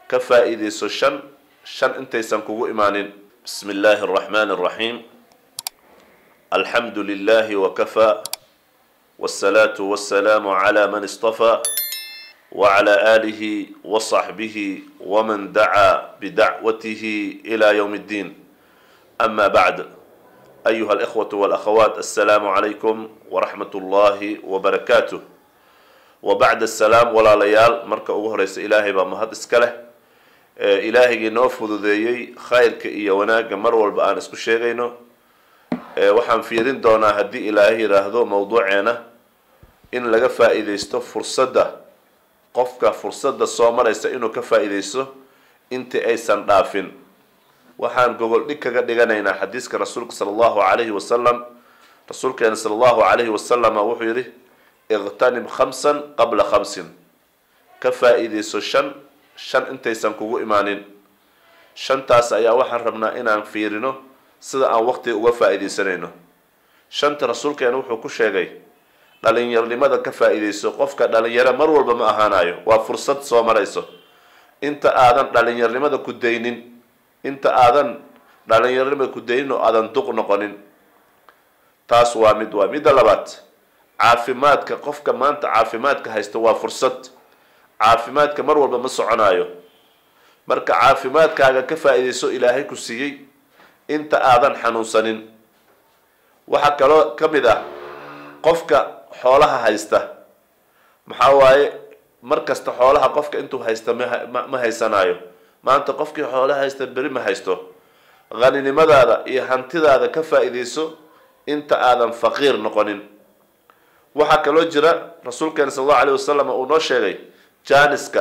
ka faa-iideyso shan shan intaysan kugu imaanin bismi illaahi araxmaani araxiim alxamdu lilahi wakafaa wsalaatu wasalaamu cla man istafaa wcla aalihi wasaxbihi wman dacaa bidacwatihi ila ywm اddiin ama bacd ayuha alikhwatu walakhawaat assalaamu calaykum waraxmat ullahi wbarakaatuh wa bacd asalaam walaalayaal marka ugu horeysa ilaahay baa mahad iska leh ilaahigii noo fududeeyey khayrka iyo wanaagga mar walba aan isku sheegayno waxaan fiirin doonaa haddii ilaahay yidhaahdo mowduuceena in laga faa-iideysto fursadda qofka fursadda soo maraysa inuu ka faa-iideysto intii aysan dhaafin waxaan gogol dhig kaga dhiganaynaa xadiiska rasuulka sala allahu calayhi wasalam rasuulkeena sala allahu calayhi wasalama wuxuu yidhi iqtanib khamsan qabla khamsin ka faa-iideyso shan shan intaysan kugu imaanin shantaas ayaa waxaan rabnaa inaan fiirino sida aan waqtiga uga faa-iideysanayno shanta rasuulkeena wuxuu ku sheegay dhalinyarnimada ka faa-iideyso qofka dhalinyaro mar walba ma ahaanayo waa fursad soo marayso inta aadan dhalinyarnimada ku daynin inta aadan dhalinyarnimada ku daynin oo aadan duq noqonin taas waa mid waa midda labaad caafimaadka qofka maanta caafimaadka haysta waa fursad caafimaadka mar walba ma soconaayo marka caafimaadkaaga ka faa-iideyso ilaahay ku siiyey inta aadan xanuunsanin waxaa kaloo ka mid ah qofka xoolaha haysta maxaa waaye mar kasta xoolaha qofka intuu haysta ma ma haysanaayo maanta qofkii xoolaha haysta beri ma haysto haninimadaada iyo hantidaada ka faa-iideyso inta aadan faqiir noqonin waxaa kaloo jira rasuulkeena sal allahu alayh wasalam uu noo sheegay jaaniska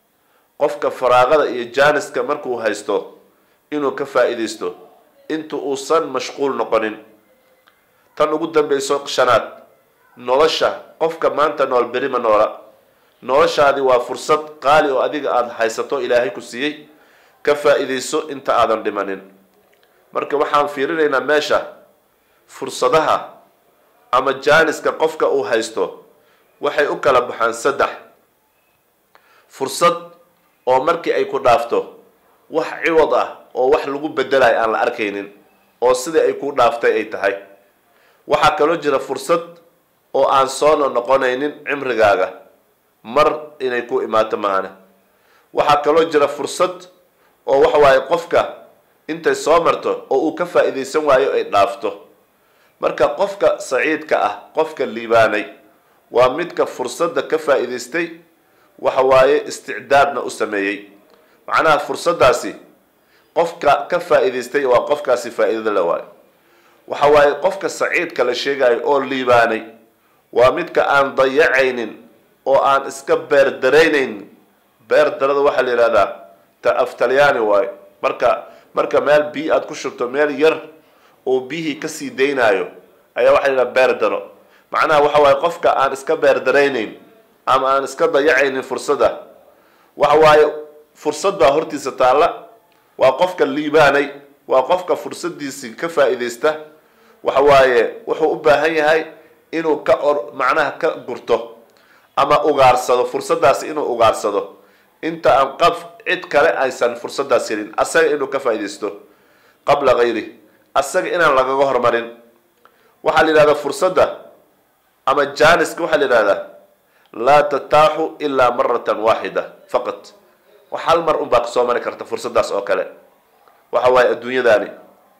qofka faraaqada iyo jaaniska markuu haysto inuu ka faa-iideysto inta uusan mashquul noqonin tan ugu dambeyso shanaad nolosha qofka maanta nool beri ma noola noloshaadi waa fursad qaali oo adiga aada haysato ilaahay ku siiyey ka faa-iideyso inta aadan dhimanin marka waxaan fiirinaynaa meesha fursadaha ama jaaniska qofka uu haysto waxay u kala baxaan saddex fursad oo markii ay ku dhaafto wax ciwad ah oo wax lagu bedelayo aan la arkaynin oo sidai ay ku dhaaftay ay tahay waxaa kaloo jira fursad oo aan soona noqonaynin cimrigaaga mar inay ku imaato maana waxaa kaloo jira fursad oo waxa waaye qofka intay soo marto oo uu ka faa-iideysan waayo ay dhaafto marka qofka saciidka ah qofka liibaanay waa midka fursadda ka faa-iideystay waxa waaye isticdaadna u sameeyey macnaha fursaddaasi qofka ka faa-iideystay waa qofkaasi faa-iidada la waayo waxa waaye qofka saciidka la sheegayo oo liibaanay waa midka aan dayacaynin oo aan iska beerdaraynayn beerdarada waxaa la yihahdaa ta aftalyaani waayo marka marka meel biyi aada ku shubto meel yar oo biyihii kasii daynaayo ayaa waxa la yidhaha beerdaro macnaha waxa waaye qofka aan iska beerdaraynayn ama aan iska dayacaynin fursadda waxa waaye fursad baa hortiisa taalla waa qofka liibaanay waa qofka fursadiisii ka faa-iideysta waxa waaye wuxuu u baahan yahay inuu ka or macnaha ka gurto ama ugaarsado fursaddaasi inuu ugaarsado inta aan qaf cid kale aysan fursaddaas helin asaga inuu ka faa-iideysto qabla hayri asaga inaan lagaga hormarin waxaa la yidhahdaa fursadda ama jaaniska waxaa la yidhahdaa laa tataaxu ilaa maratan waaxida faqat wax hal mar unbaa kasoo mari karta fursaddaas oo kale waxa waaye adduunyadaani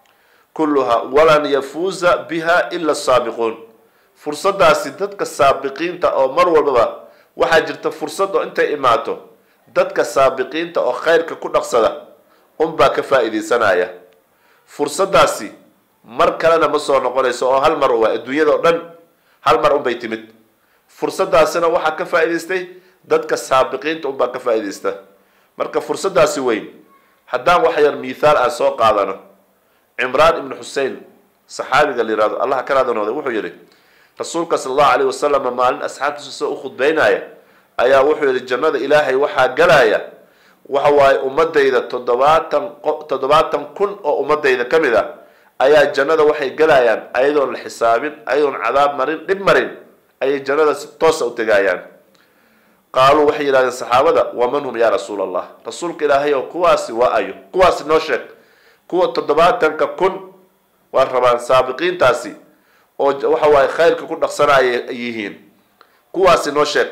kulluhaa walan yafuuza biha ila asaabiquun fursaddaasi dadka saabiqiinta oo mar walbaba waxaa jirta fursad oo intay imaato dadka saabiqiinta oo khayrka ku dhaqsada unbaa ka faa-iideysanaya fursaddaasi mar kalena ma soo noqonayso oo hal mar waa adduunyada oo dhan hal mar unbay timid fursaddaasina waxaa ka faa-iideystay dadka saabiqiinta unbaa ka faa-iideysta marka fursaddaasi weyn haddaan wax yar mithaal aan soo qaadano cimraan ibnu xusein saxaabiga la yihahdo allah ka raadinooday wuxuu yihi rasuulka sala allahu alayh wasalam maalin asxaabtiisa soo u khudbeynaya ayaa wuxuu yihi jannada ilaahay waxaa galaya waxa waaye ummadayda toddobaatan toddobaatan kun oo ummadayda ka mid ah ayaa jannada waxay galayaan ayadoon la xisaabin ayadoon cadaab marin dhib marin ayay jannada si toosa u tegayaan qaaluu waxay yidhahdeen saxaabada waman hum yaa rasuula allah rasuulka ilaahay oo kuwaasi waa ayo kuwaasi noo sheeg kuwa toddobaatanka kun waa rabaan saabiqiintaasi oo waxa waaye khayrka ku dhaqsanaya ay yihiin kuwaasi noo sheeg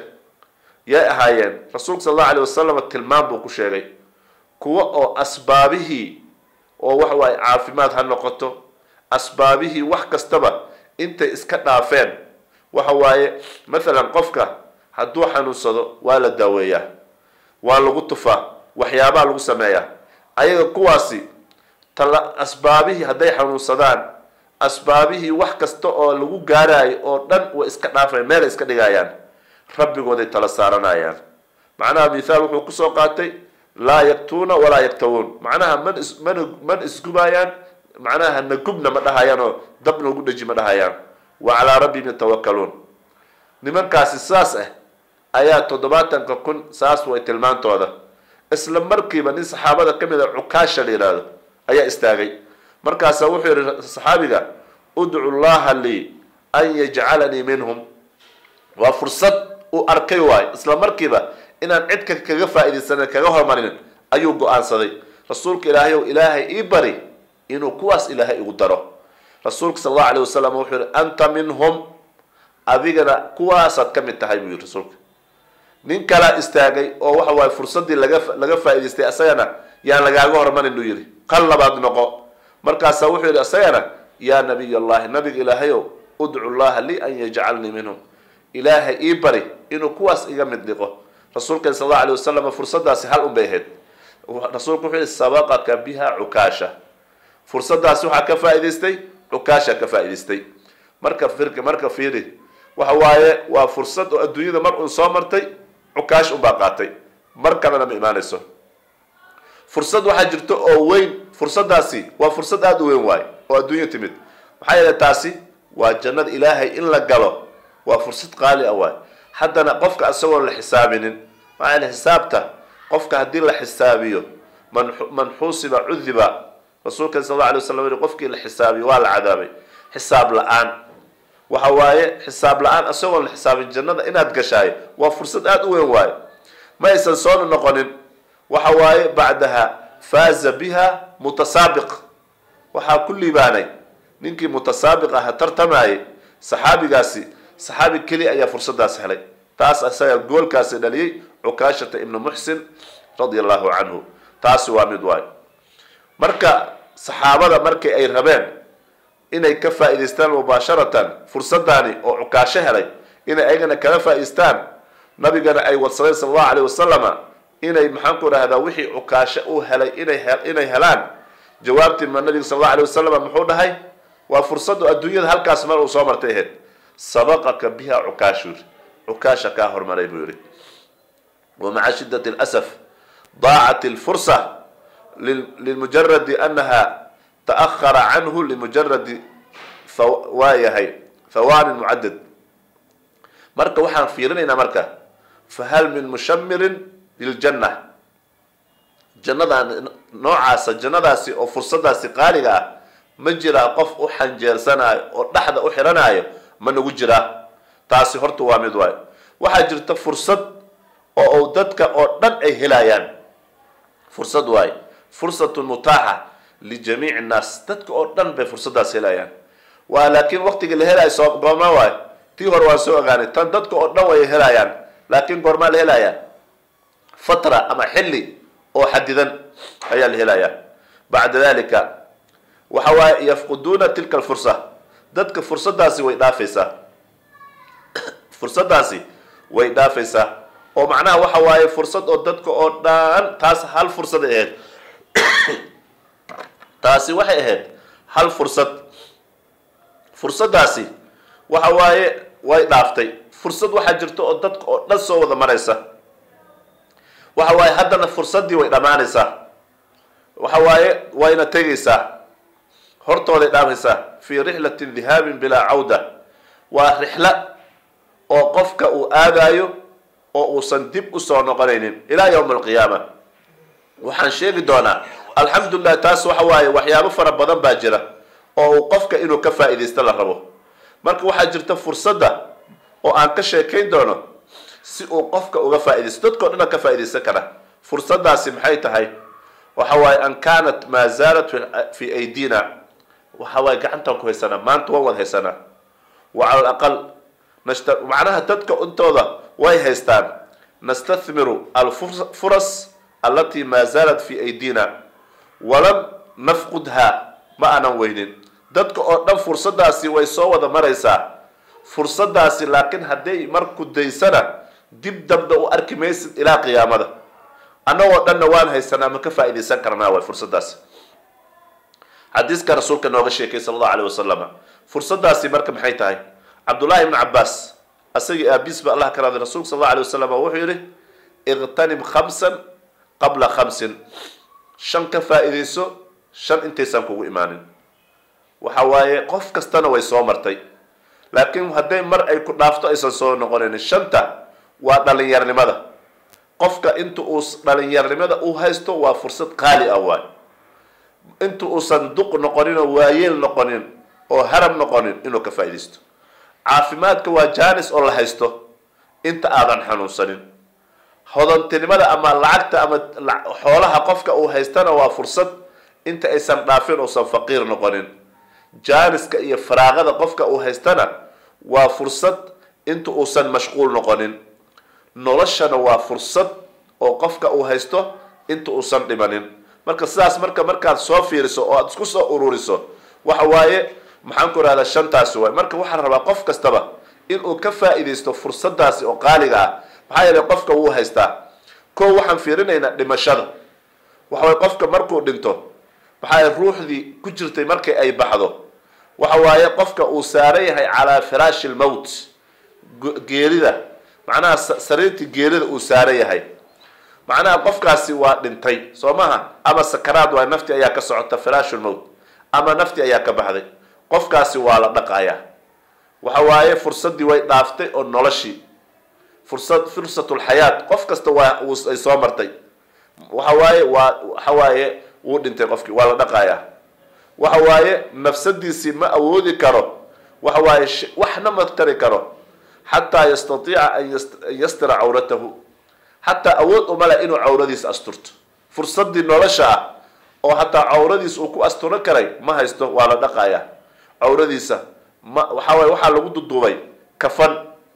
yay ahaayeen rasuulka sal allahu alay wasalam tilmaam buu ku sheegay kuwa oo asbaabihii oo waxa waaye caafimaad ha noqoto asbaabihii wax kastaba intay iska dhaafeen waxa waaye mathalan qofka hadduu xanuunsado waa la daaweeyaa waa lagu tufaa waxyaabaha lagu sameeyaa ayaga kuwaasi tala asbaabihii hadday xanuunsadaan asbaabihii wax kasta oo lagu gaaraayo oo dhan way iska dhaafayaan meelay iska dhigayaan rabbigooday tala saaranayaan macnaha mithaal wuxuu kusoo qaatay laa yaktuuna walaa yaktawuun macnaha man is man man isgubayaan macnaha nagubna ma dhahayaan oo dab noogu dheji ma dhahayaan wa calaa rabbihim yatawakaluun nimankaasi saas ah ayaa toddobaatanka kun saas way tilmaantooda isla markiiba nin saxaabada ka mid a cukaasha la yidhaahdo ayaa istaagay markaasaa wuxuu yihi saxaabiga udcu llaha lii an yajcalanii minhum waa fursad uu arkay waayo isla markiiba inaan cidka kaga faa'iidaysanin kaga hormarinin ayuu go-aansaday rasuulka ilaahay ow ilaahay ii bari inuu kuwaas ilaahay igu daro rasuulka sal allahu alay wasalam wuxuu yihi anta minhum adigana kuwaasaad ka mid tahay buu yihi rasuulka nin kalaa istaagay oo waxa waaye fursaddii laga laga faa'idaystay isagana yaan lagaaga hormarin buu yihi qal labaad noqo markaasaa wuxuu yihi isagana yaa nabiy allahi nabiga ilaahayow udcu llaha lii an yajcalnii minhum ilaahay ii bari inuu kuwaas iga mid dhiqo rasuulkeen sal allahu alay wasalam fursadaasi hal un bay ahayd rasuulku wuxuu yihi sabaqaka biha cukaasha fursadaasi waxaa ka faa'idaystay cukaasha ka faa'idaystay marka firka marka fiiri waxa waaye waa fursad oo adduunyada mar un soo martay cukaash unbaa qaatay mar kalena ma imaanayso fursad waxaa jirto oo weyn fursadaasi waa fursad aada u weyn waayo oo adduunya timid maxaa yeele taasi waa jannada ilaahay in la galo waa fursad qaali ah waay haddana qofka isagoon la xisaabinin maxaa yeele xisaabta qofka haddii la xisaabiyo man man xusiba cudiba rasuulka sal alla alay waslam yiri qofkii la xisaabiyo waa la cadaabay xisaab la-aan waxa waaye xisaab la-aan isagoon la xisaabin jannada inaad gashaayo waa fursad aada u weyn waayo ma aysan soona noqonin waxa waaye bacdaha faaza biha mutasaabiq waxaa ku liibaanay ninkii mutasaabiq aha tartamayay saxaabigaasi saxaabi keli ayaa fursadaas helay taas isaga goolkaasi dhaliyey cukaashata ibnu muxsin radia allahu canhu taasi waa mid waayo marka saxaabada markii ay rabeen inay ka faa'idaystaan mubaasharatan fursadaani oo cukaasho helay inay ayagana kala faa'idaystaan nabigana ay wadsadeen sala allahu alayh wasalama inay maxaan ku dhahdaa wixii cukaasho uu helay inay inay helaan jawaabtii ma nabiga sal allahu alayh wasalam muxuu dhahay waa fursadu adduunyada halkaas mar uu soo martay ahayd sabaqaka biha cukaashu yiri cukaasha kaa hormaray buu yihi wamaca shidat اlasaf daacat اlfursa limujaradi anaha taأhara canhu limujaradi waayahay thawaanin mucadad marka waxaan fiirinaynaa marka fahal min mushamirin liljanna jannadan noocaasa jannadaasi oo fursadaasi qaaliga ah ma jiraa qof u xanjeersanayo oo dhexda u xiranaayo ma nagu jiraa taasi horta waa mid waayo waxaa jirta fursad oo uu dadka oo dhan ay helayaan fursad waayo fursatun mutaaxa lijamiici nnaas dadka oo dhan bay fursadaas helayaan waa laakiin waktigii la helayo soo goorma waayo tii hore waan soo ogaanay tan dadka oo dhan way helayaan laakiin goormaa la helayaa fatra ama xilli oo xadidan ayaa la helayaa bacda dalika waxa waaye yafquduuna tilka alfursa dadka fursadaasi way dhaafaysaa fursadaasi way dhaafaysaa oo macnaha waxa waaye fursad oo dadka oo dhan taas hal fursaday ahayd taasi waxay ahayd hal fursad fursadaasi waxa waaye way dhaaftay fursad waxaa jirta oo dadka oo dhan soo wada maraysa waxa waaye haddana fursaddii way dhammaanaysaa waxa waaye wayna tegaysaa hortooday dhaafaysaa fii rixlatin dihaabin bilaa cawda waa rixlo oo qofka uu aadaayo oo uusan dib usoo noqonaynin ilaa yawma alqiyaama waxaan sheegi doonaa alxamdulilah taas waxa waaye waxyaabo fara badan baa jira oo uu qofka inuu ka faa'iidaysto la rabo marka waxaa jirta fursadda oo aan ka sheekayn doono si uu qofka uga faaidaysto dadkao dhan ka faaidaysan kara fursadaasi maxay tahay waxa waaye an kaanat maa zaalat fi aydina waxa waaye gacantaan ku haysanaa maanta waan wad haysanaa wa cala alaqal nashta macnaha dadka intooda way haystaan nastathmiru alfuras allatii maa zaalat fi aydina walam nafqudha ma aanan weynin dadka oo dhan fursadaasi way soo wada maraysaa fursadaasi laakiin hadday marku daysana dib dambe u arki maysid ilaa qiyaamada annagoo dhanna waan haysanaa ma ka faaidaysan karnaa way fursadaasi xadiiska rasuulka nooga sheekay sala allahu alayh wasalam fursadaasi marka maxay tahay cabdullahi ibnu cabaas asagii aabiis ba allah ka raaday rasulka sal alla alay wasalam wuxuu yihi iqtanim khamsan qabla khamsin shan ka faa'iidayso shan intaysan kugu imaanin waxa waaye qof kastana way soo martay laakiin hadday mar ay ku dhaafto aysan soo noqonayn shanta waa dhalinyarnimada qofka inta uu dhalinyarnimada u haysto waa fursad qaali ah waay inta uusan duq noqonin oo waayeel noqonin oo haram noqonin inuu ka faaidaysto caafimaadka waa jaanis oo la haysto inta aadan xanuunsanin hodantinimada ama lacagta ama xoolaha qofka uu haystana waa fursad inta aysan dhaafin uusan faqiir noqonin jaaniska iyo faraaqada qofka uu haystana waa fursad inta uusan mashquul noqonin noloshana waa fursad oo qofka uu haysto inta uusan dhimanin marka sidaas marka markaad soo fiiriso oo aad isku soo ururiso waxa waaye maxaan ku rahdaa shantaasi waay marka waxaan rabaa qof kastaba inuu ka faa'iidaysto fursadaasi oo qaaliga ah maxaa yeelay qofka wuu haystaa ko waxaan fiirinaynaa dhimashada waxa waye qofka markuu dhinto maxaa ruuxdii ku jirtay markay ay baxdo waxa waaye qofka uu saaran yahay calaa firaashi lmowt geerida macnaha sariirtii geerida uu saaran yahay macnaha qofkaasi waa dhintay soo maha ama sakaraad waay nafti ayaa ka socota firaashu lmowt ama nafti ayaa ka baxday qofkaasi waa la dhaqayaa waxa waaye fursaddii way dhaaftay oo noloshii fursad fursatulxayaat qof kasta waa ay soo martay waxa waaye waa waxa waaye wuu dhintay qofkii waa la dhaqayaa waxa waaye nafsadiisii ma awoodi karo waxa waaye waxna ma tari karo xataa yastatiica an yastira cawratahu xataa awood uma leh inuu cawradiisa asturto fursadii nolosha ah oo hataa cawradiisa uu ku asturan karay ma haysto waa la dhaqayaa cawradiisa ma waxa waaye waxaa lagu duduubay kafan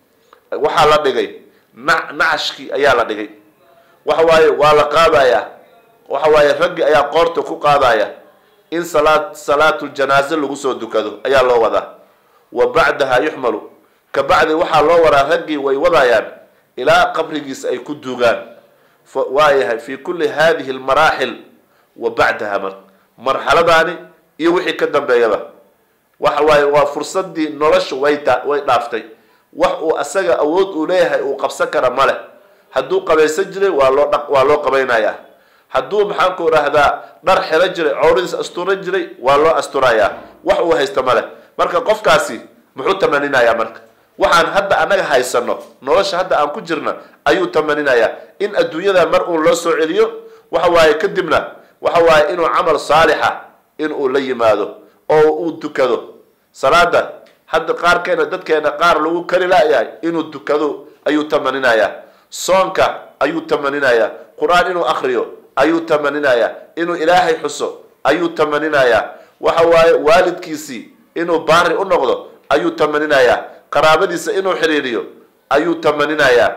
waxaa la dhigay na nacashkii ayaa la dhigay waxa waaye waa la qaadayaa waxa waaye raggi ayaa qoorta ku qaadaya in salaad salaatuljanaaze lagu soo dukado ayaa loo wadaa wa bacdaha yuxmalu ka bacdi waxaa loo waraa raggii way wadayaan ilaa qabrigiisa ay ku duugaan waayahay fi kulli hadihi almaraaxil wa bacdaha mar marxaladaani iyo wixii ka dambeeyaba waxa waaye waa fursadii nolosha way way dhaaftay wax uu asaga awood uu leeyahay uu qabsan kara ma leh hadduu qabaysan jiray waa loo dha waa loo qabaynayaa hadduu maxaan ku idhaahdaa dhar xelo jiray cawradiis asturan jiray waa loo asturayaa wax uu haysta ma leh marka qofkaasi muxuu tamaninayaa marka waxaan hadda annaga haysano nolosha hadda aan ku jirna ayuu tamaninayaa in adduunyada mar uun loo soo celiyo waxa waaye kadibna waxa waaye inuu camal saalixa in uu la yimaado oo uu dukado salaada hadda qaarkeena dadkeena qaar lagu kari laayahay inuu dukado ayuu tamaninayaa soonka ayuu tamaninayaa qur-aan inuu akriyo ayuu tamaninayaa inuu ilaahay xuso ayuu tamaninayaa waxa waaye waalidkiisii inuu baari u noqdo ayuu tamaninayaa qaraabadiisa inuu xiriiriyo ayuu tamaninayaa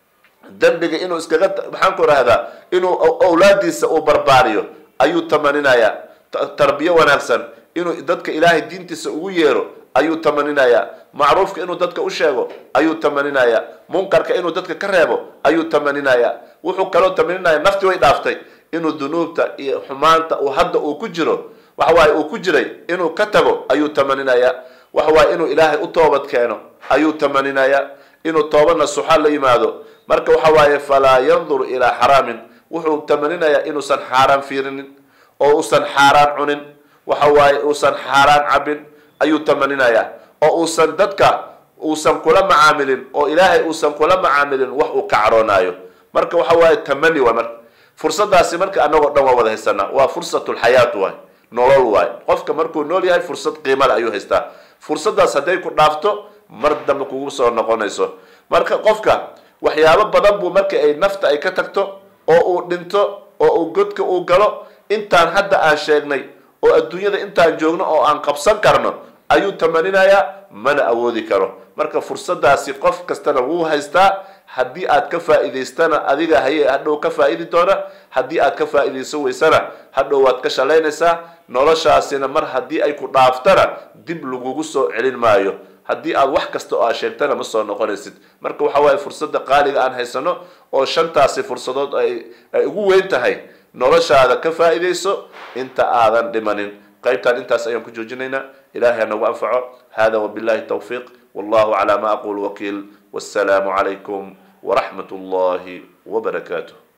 dembiga inuu iskaga maxaan ku rahdaa inuu owlaadiisa uu barbaariyo ayuu tamaninayaa tarbiyo wanaagsan inuu dadka ilaahay diintiisa ugu yeero ayuu tamaninayaa macruufka inuu dadka u sheego ayuu tamaninayaa munkarka inuu dadka ka reebo ayuu tamaninayaa wuxuu kaloo tamaninaya nafti way dhaaftay inuu dunuubta iyo xumaanta uu hadda uu ku jiro waxa waaye uu ku jiray inuu ka tago ayuu tamaninayaa waxa waaye inuu ilaahay u toobad keeno ayuu tamaninayaa inuu tooba nasuxa la yimaado marka waxa waaye falaa yanduru ilaa xaraamin wuxuu tamaninayaa inuusan xaaraan fiirinin oo uusan xaaraan cunin waxa waaye uusan xaaraan cabin ayuu tamaninayaa oo uusan dadka uusan kula macaamilin oo ilaahay uusan kula macaamilin wax uu ka caroonaayo marka waxa waaye tamani waa marka fursadaasi marka anagoo dhan waa wada haysanaa waa fursatulxayaat waay nolol waay qofka markuu nool yahay fursad qiimale ayuu haystaa fursadaas hadday ku dhaafto mar dambe kugu soo noqonayso marka qofka waxyaabo badan buu marka ay nafta ay ka tagto oo uu dhinto oo uu godka uu galo intaan hadda aan sheegnay oo adduunyada intaan joogno oo aan qabsan karno ayuu tamaninayaa mana awoodi karo marka fursadaasi qof kastana wuu haystaa haddii aad ka faa'iidaystana adiga haye hadhow ka faa'idi doona haddii aad ka faa'iidayso weysana hadhow waad ka shalaynaysaa noloshaasina mar haddii ay ku dhaaftana dib lagugu soo celin maayo haddii aad wax kasta oo aad sheegtana ma soo noqonaysid marka waxa waaye fursadda qaaliga aan haysano oo shantaasi fursadood ay ay ugu weyn tahay noloshaada ka faa'iidayso inta aadan dhimanin qaybtaan intaas ayaan ku joojinaynaa ilahay ha nagu anfaco hada wabillahi tawfiiq wallahu calaa ma aqul wakiil wassalaamu calaykum waraxmat ullahi wabarakaatuh